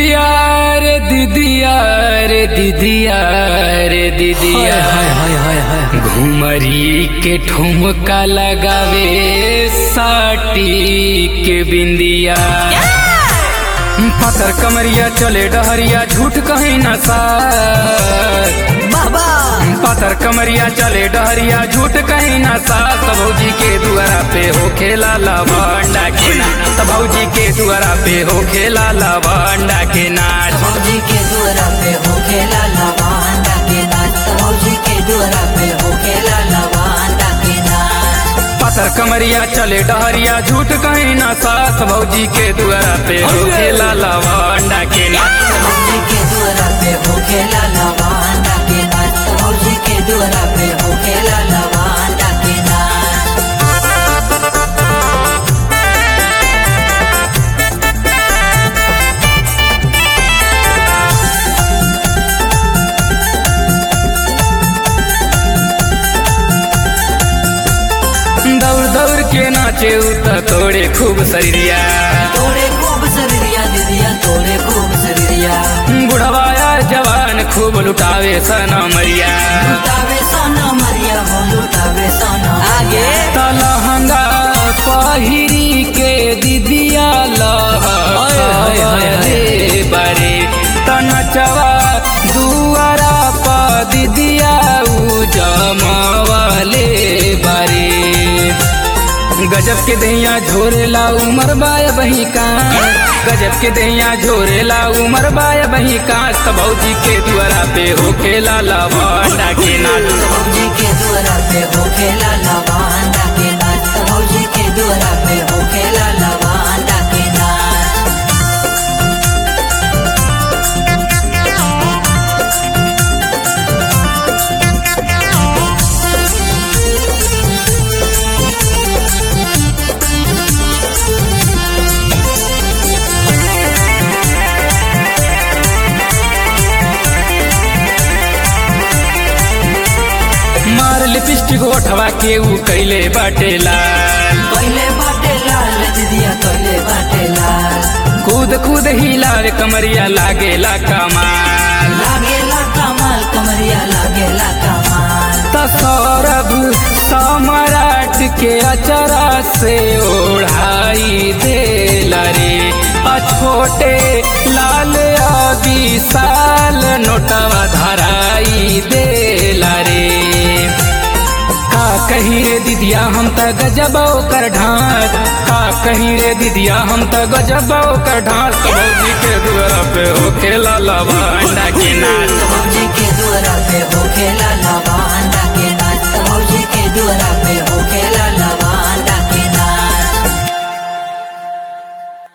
दीदिया रे दीदिया रे दीदिया रे दीदिया घुमरी के ठुमका लगावे साटी के बिंदिया पतर कमरिया चले डहरिया झूठ कहीं न सा बाबा पातर कमरिया चले डहरिया झूठ कहीं ना सास भौजी के दुआरा पे हो खेला लवंडा के नाच भौजी के दुआरा पे हो खेला लवंडा के नाच भौजी के दुआरा पे हो खेला लवांडा के नाच भौजी के दुआरा पे हो खेला लवांडा के नाच पातर कमरिया चले डहरिया झूठ कहीं ना सास भौजी के दुआरा पे हो खेला लवंडा के नाच भौजी के दुआरा पे हो खेला लवांडा के नाच भौजी के दुआरा पे हो खेला लवांडा के नाच दौड़ दौड़ के नाचे उत तोड़े खूब शरीरिया तोड़े खूब शरीरिया दीदिया तोड़े खूब शरीरिया बुढ़वाया जवान खूब लुटावे सना मरिया लुटावे सोना मरिया हो लुटावे सोना आगे तलहंगा पहिरी के दिदिया लहरे बारे तनचवा दुआरा प दिदिया उजमवाले बारे गजब के दैया झोरेला उमर बाय बही का गजब के दैया झोरेला उमर बाय बही का भौजी के दुआरा पे हो खेला लवंडा के नाच भौजी के दुआरा पे हो खेला लवांडा के नाच भौजी के दुआरा पे हो खेला लवांडा के नाच मार लिपस्टिक ओठवा के ऊ कैले बाटे लाल कैले बाटे लाल दीदिया कैले बाटे लाल कूद कूद हिलावे कमरिया लागेला कमाल लागेला कमाल कमरिया लागेला कमाल त सौरभ सम्राट के अचरा से ओढ़ाई देला रे आ छोटे लाल अभी साल नोटवा धराई देला रे का कहीं रे दीदिया हम त गजब कर ढांस का कहीं रे दीदिया हम त गजब कर ढांस भौजी के दुआरा पे हो खेला लवंडा के नाच भौजी के